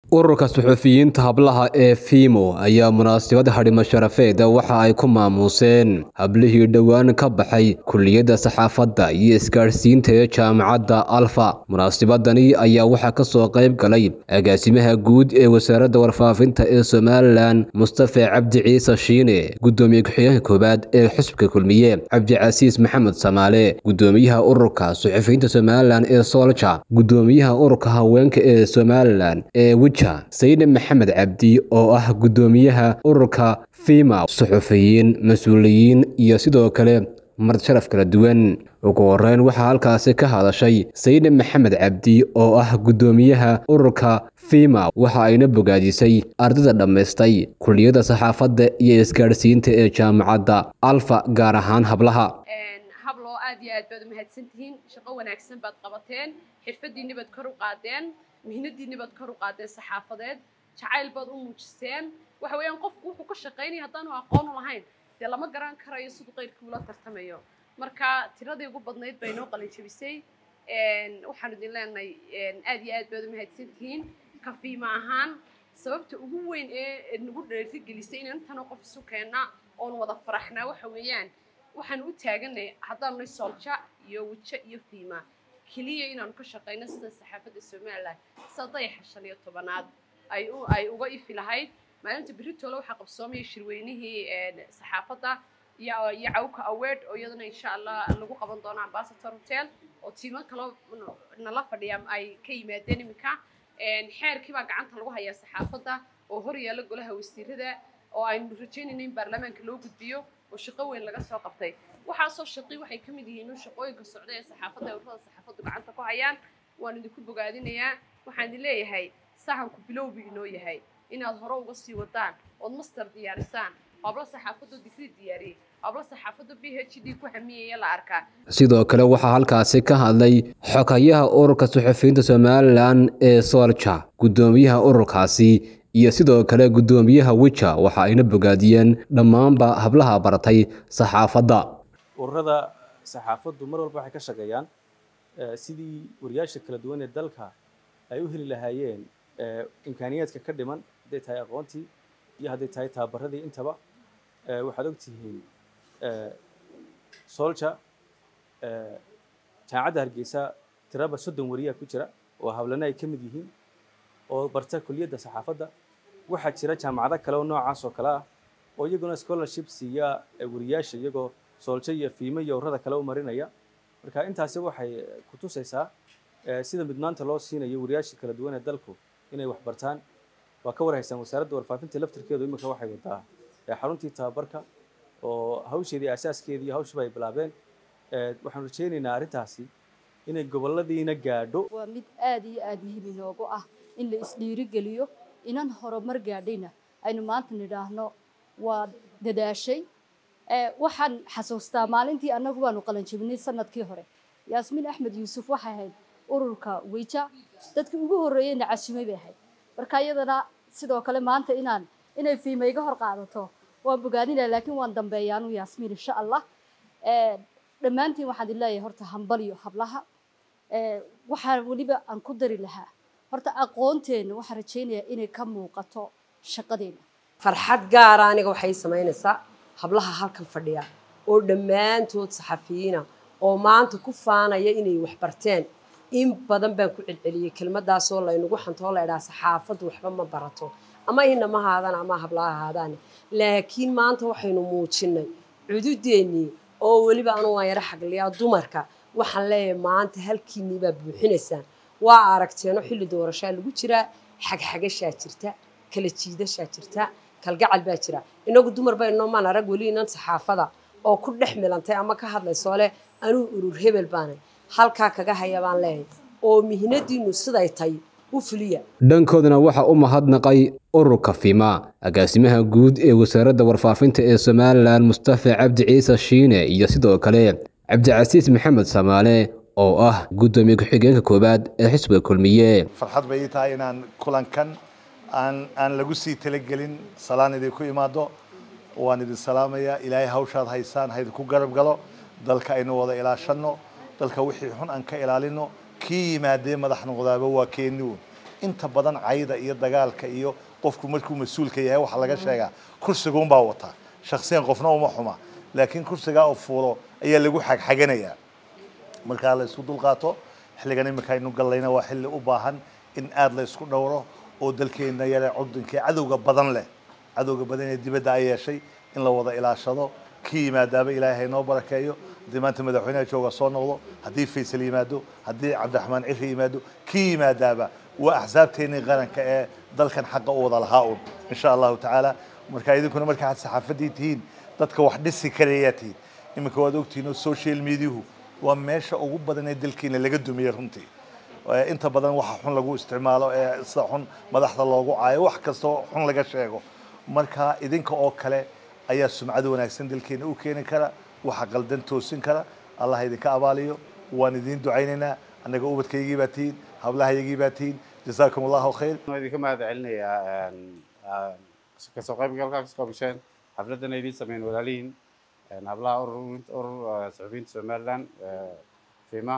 ururka suxufiyiinta hablaha ee fimo ayaa munaasabad hadhimo sharafeed waxa ay ku maamuuseen hablihii dhowaan ka baxay kuliyadda saxaafadda iyo isgaadhsiinta ee jaamacadda alfa munaasabadani ayaa waxaa ka soo qayb galay agaasimaha guud ee wasaaradda warfaafinta ee somalilan mustafe cabdi ciise shiine guddoomiye ku-xigeenka koowaad ee xusbka kulmiye cabdicasiis maxamed samaale guddoomiyaha ururka suxufiyiinta somalilan ee soolja guddoomiyaha ururka haweenka ee somalilan ee sayne maxamed cabdi oo ah guddoomiyaha ururka fima suxufiyiin mas-uuliyiin iyo sidoo kale marti sharaf kala duwan ugu horeyn waxaa halkaasi ka hadashay sayne maxamed cabdi oo ah guddoomiyaha ururka fima waxa ayna bogaadisay ardayda dhammaystay kuliyadda saxaafadda iyo isgaadhsiinta ee jaamacadda alfa gaar ahaan hablaha habloo aad iyo aad baad umahadsantihiin shaqo wanaagsan baad qabateen xirfadiinni baad kor u qaadeen mihnadiinni baad kor u qaadeen saxaafadeed jacayl baad u muujiseen waxa weeyaan qofku wuxuu ka shaqaynaya haddaanu aqoon u lahayn dee lama garan karayo siduu qayrkii ula tartamayo marka tiradii ugu badnayd bay noo qalin jebisay waxaan idin leenahay aad iyo aad baad umahadsantihiin kafiima ahaan sababta ugu weyn ee nagu dheerigelisay in intana qof isu keenna oon wada faraxnaa waxa weeyaan waxaan u taaganay haddaanu nay soolja iyo wijo iyo fiima keliya inaanu ka shaqayno sida saxaafadda somalilan sida dayaxa shan iyo tobanaad ay ay uga ifi lahayd maalinta beritoole waxaa qabsoomaya shirweynihii saxaafadda iyo iyo cawka award oo iyadana insha allah lagu qaban doono ambassador hotel oo tiimo kaloo nala fadhiya ay ka yimaadeen iminka xeerkii baa gacanta lagu hayaa saxaafadda oo hor yaalla golaha wasiirada oo aynu rajaynayno in baarlamaanka loo gudbiyo oo shaqo weyn laga soo qabtay waxaasoo shaqi waxay ka mid yihiin shaqooyinka socda ee saxaafadda ururada saxaafaddu gacanta ku hayaan waan idinku bogaadinayaa waxaan idin leeyahay sahanku bilowbi inoo yahay inaad hore uga sii wadaan ood master diyaarisaan hablo saxaafaddu digrii diyaariyey hablo saxaafaddu b h d ku hamiyaya la arkaa sidoo kale waxaa halkaasi ka hadlay xogayaha ururka suxufiyiinta somalilan ee soolja guddoomiyaha ururkaasi iyo sidoo kale guddoomiyaha wija waxa ayna bogaadiyeen dhammaanba hablaha baratay saxaafadda ururada saxaafaddu mar walba waxay ka shaqeeyaan sidii wariyaasha kala duwan ee dalka ay u heli lahaayeen imkaaniyaadka ka dhiman hadday tahay aqoontii iyo hadday tahay tababaradii intaba waxaad ogtihiin solja jaamacadda hargeysa tiraba soddon wariyaa ku jira oo hablana ay ka mid yihiin oo barta kuliyadda saxaafadda waxaa jira jaamacado kale oo noocaas oo kale ah oo iyaguna scholarship siiya wariyaasha iyagoo sooljo iyo fiimo iyo ururada kale u marinaya marka intaasi waxay ku tusaysaa sida midnaanta loo siinayo wariyaasha kala duwan ee dalku inay wax bartaan waa ka warhaysaan wasaaradda warfaafinta laftirkeedu iminka waxay wadaa xaruntii tababarka oo hawsheedii asaaskeedii iyo hawshiba ay bilaabeen waxaan rajaynaynaa arrintaasi inay goboladiina gaadho waa mid aad iyo aad muhiim inoogu ah in la isdhiirigeliyo inan horumar gaadhayna aynu maanta nidhaahno waa dadaashay waxaan xasuustaa maalintii annagu waanu qalanjabinay sanadkii hore yaasmiin axmed yuusuf waxay ahayd ururka wija dadkii ugu horreeyeyna casimay bay ahayd marka iyadana sidoo kale maanta inaan inay fiima iga hor qaadato waan bogaadinaya laakiin waan dambeeyaanu yaasmiin insha allah dhammaantiin waxaan idin leeyahay horta hambaliyo hablaha waxaa weliba aan ku dari lahaa horta aqoonteenna waxaan rajaynayaa inay ka muuqato shaqadeena farxad gaara aniga waxay samaynaysaa hablaha halkan fadhiya oo dhammaantood saxafiyiina oo maanta ku faanaya inay wax barteen in badan baan ku celceliyey kelmadaasoo laynagu xantoo la idhaha saxaafaddu waxba ma barato ama inama haadaan ama hablaha haadaan laakiin maanta waxaynu muujinay cududeennii oo weliba anu waan yaro xagliyaa dumarka waxaan leeyahay maanta halkiinnii baa buuxinaysaan waa aragteeno xilli doorashaa lagu jiraa xagxagashaa jirta kala jiidashaa jirta kalgacal baa jira inagu dumar bayno maan arag weli inan saxaafada oo ku dhex milantay ama ka hadlaysoo leh anuu urur hebel baanay halkaa kaga haya baan leeyahay oo mihnadiinnu siday tay u fuliya dhankoodana waxaa u mahadnaqay ururka fima agaasimaha guud ee wasaaradda warfaafinta ee somalilan mustafe cabdi ciise shiine iyo sidoo kale cabdicasiis maxamed samaale oo ah guddoomiye ku-xigeenka koowaad ee xisbiga kulmiye farxad bay ii tahay inaan kulankan aan aan lagu sii talagelin salaan idinku imaado waan idin salaamayaa ilaahay hawshaad haysaan haydinku garab galo dalka aynu wada ilaashanno dalka wixii xun aan ka ilaalino kii yimaadee madax noqdaaba waa keeni uun inta badan cayda iyo dagaalka iyo qofku markuu mas-uulka yahay waxaa laga sheegaa kursiga unbaa wataa shaksiyan qofna uma xuma laakiin kursigaa oo fuulo ayaa lagu xagxaganayaa markaa la isku dulqaato xilligan iminka aynu gallayna waa xilli u baahan in aada la isku dhowro oo dalkeena yare cudunka cadowga badan leh cadowga badan ee dibadda ay yeeshay in la wada ilaashado kii yimaadaaba ilaahay noo barakeeyo haddii maanta madaxweynaha jooga soo noqdo haddii faysal yimaado haddii cabdiraxmaan ciri yimaado kii yimaadaaba waa axsaabteennii qaranka ee dalkan xaqa u wada lahaa un insha allahu tacaala marka idinkuna marka aad saxaafadii tihiin dadka wax dhisi karayaa tihiin iminka waad ogtihiin oo social mediahu waa meesha ugu badan ee dalkeena laga dumiyey runtii inta badan waxa xun lagu isticmaalo ee sida xun madaxda loogu caayo wax kastoo xun laga sheego marka idinka oo kale ayaa sumcad wanaagsan dalkeena u keeni kara waxa qaldan toosin kara allah idinka abaaliyo waan idiin ducaynaynaa annaga ubadkaygii baa tihiin hablahaygii baa tihiin jasaakum allahu khayr waan idinka mahad celinayaa kasoo qaybgalka kasoo qaybgasheen xafladana idiin sameyn walaalihiin hablaha urur urur saxufiyiinta somaliland fima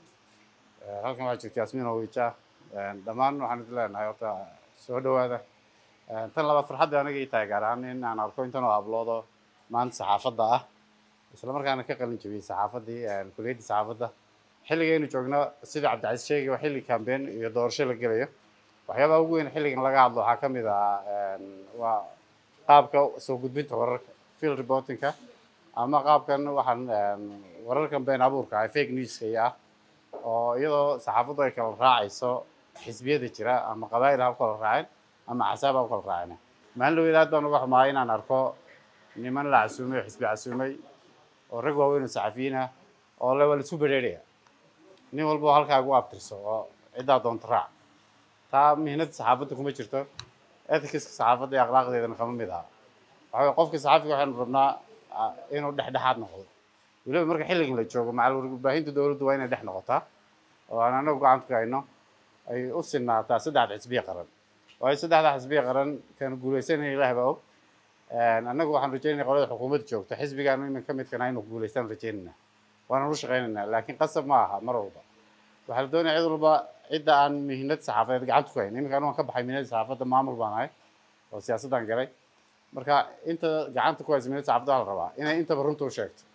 halkan waxaa jirta yasmiin owija dhammaan waxaan idin leenahay horta soo dhawaada tan labaad farxadda aniga ii tahay gaar ahaan in aan arko intan oo abloodo maanta saxaafadda ah isla markaana ka qalin jabiyey saxaafaddii kuliyaddii saxaafadda xilligaynu joogno sida cabdicasiis sheegay waa xilli campaign iyo doorasho la gelayo waxyaabaha ugu weyn xilligan laga hadlo waxaa ka mid ah waa qaabka soo gudbinta wararka field reportingka ama qaabkan waxaan wararkan been abuurka ah fake newska iyo ah oo iyadoo saxaafaddu ay kala raacayso xisbiyada jira ama qabaa'il ha u kala raaceen ama axsaab ha u kala raaceen maalin dhaweed aad baan uga xumaay inaan arko niman la casuumay oo xisbi casuumay oo rag waaweyn oo saxafiyiin ah oo le waa la isku bedheeraya nin walba oo halkaa ugu abtirso oo ciddaa doonta raac taa mihnada saxaafadda kuma jirto ethicaska saxaafadda iyo akhlaaqdeedana kama mid aha waxa weye qofka saxaafiga waxaynu rabnaa inuu dhexdhexaad noqdo weliba marka xilligan la joogo macal warbaahinta dowladdu waa inay dhex noqotaa oo aan anagu gacanta ku hayno ay u sinaataa saddexda xisbiya qaran waayo saddexda xisbiya qaran kan guuleysanaya ilaah baa og annagu waxaan rajeynaya qolada xukuumadda joogta xisbigaanu imin ka midkana inuu guuleystaan rajeynayna waana u shaqeynaynaa laakiin qasab ma aha mar walba waxaa la doonaya cid walba cidda aan mihnad saxaafadeed gacanta ku hayn iminka anu waan ka baxay mihnada saxaafadda maamul baan ahay oo siyaasaddan galay marka inta gacanta ku haysa mihnada saxaafadda waxaa la rabaa inay intaba runta u sheegto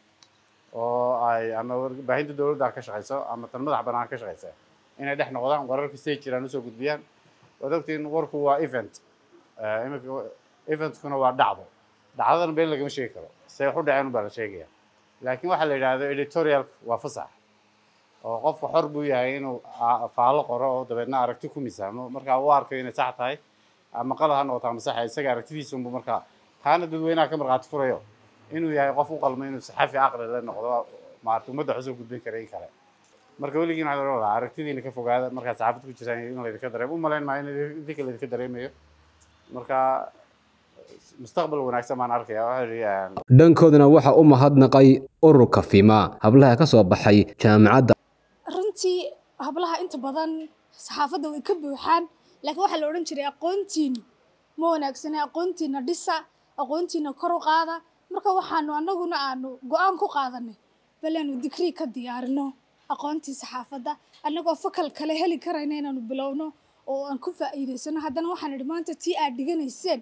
oo ay ama warbaahinta dowladda ka shaqeyso ama tan madax bannaan ka shaqeysa inay dhex noqdaan wararka siday jiraan usoo gudbiyaan waad ogtiin warku waa event iminka eventkuna waa dhacdo dhacdadana been lagama sheegi karo see wax u dhaceen baa la sheegaya laakiin waxaa la yidhaahdo editorialka waa fasax oo qofka xor buu yahay inuu faallo qoro oo dabeedna aragti ku misaamo marka u arkayo inay sax tahay ama qalad ha noqoto ama saxa isaga aragtidiisunbu markaa taana dadweynaha ka markhaati furayo inuu yahay qof u qalmo inuu saxafi caqli la noqdo maarata ummadda xusoo gudbin kara in kale marka weligiin waxaa loo lahaa aragtidiina ka fogaada markaad saxaafad ku jirtaan in laydinka dareemo u malayn maayo in idinka laydinka dareemayo marka mustaqbal wanaagsan baan arkaya waxaa dhankoodana waxa u mahadnaqay ururka fima hablaha ka soo baxay jaamacadda runtii hablaha inta badan saxaafadda way ka buuxaan laakiin waxaa la odhan jiray aqoontiinu ma wanaagsana aqoontiina dhisa aqoontiina kor u qaada marka waxaanu annaguna aanu go-aan ku qaadanay bal aanu digrii ka diyaarino aqoontii saxaafadda annagoo fakal kale heli karayna inaanu bilowno oo aan ku faa'iidaysano haddana waxaan idhi maanta tii aad dhiganayseen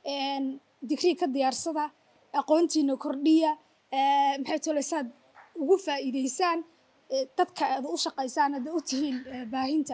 digrii ka diyaarsada aqoontiina kordhiya maxay toleysaad ugu faa'iidaysaan dadka aad u shaqaysaan aad u tihiin baahinta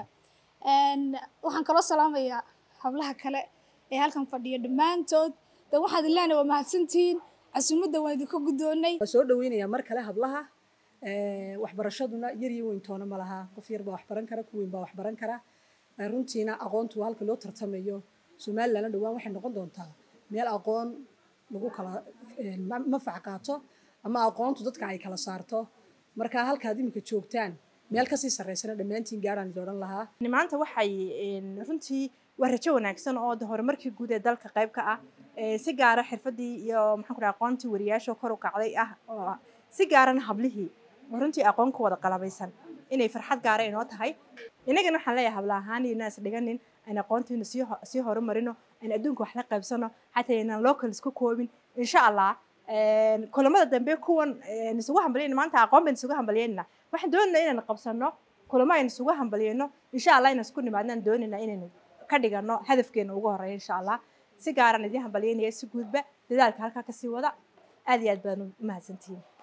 waxaan kaloo salaamayaa hablaha kale ee halkan fadhiya dhammaantood de waxaad ilaana waa mahadsantihiin casuumadda waan idinka guddoonay waan soo dhaweynayaa mar kale hablaha waxbarashaduna yar iyo weyn toona ma laha qof yar baa wax baran kara ku weyn baa wax baran kara runtiina aqoontu halka loo tartamayo somalilandna dhowaan waxay noqon doontaa meel aqoon lagu kala mafac qaato ama aqoontu dadka ay kala saarto marka halkaad iminka joogtaan meel kasii sarreysana dhammaantiin gaaraan idin odhan lahaa maanta waxay runtii waa rajo wanaagsan oo horumarkii guud ee dalka qayb ka ah si gaara xirfadii iyo maxaan ku dhaha aqoontii wariyaasha kor u kacday ah oo si gaarana hablihii oo runtii aqoon ku wada qalabaysan inay farxad gaara inoo tahay innagana waxaan leeyahay habla ahaan iyo inaas dhiganin aan aqoontiina sii sii horumarino aan adduunka wax la qaybsano xataa inaan local isku koobin insha allah kulamada dambe kuwan isugu hambaliyayna maanta aqoon baan isugu hambaliyayna waxaan doonaynaa inaan qabsano kulamo aynu isugu hambaliyeyno insha allah inaan isku nimaadnaan doonayna inaynu ka dhigano hadafkeena ugu horeeya insha allah si gaaraan idiin hambalyeynaya si guudba dadaalka halkaa kasii wada aad iyo aad baan u mahadsantihiin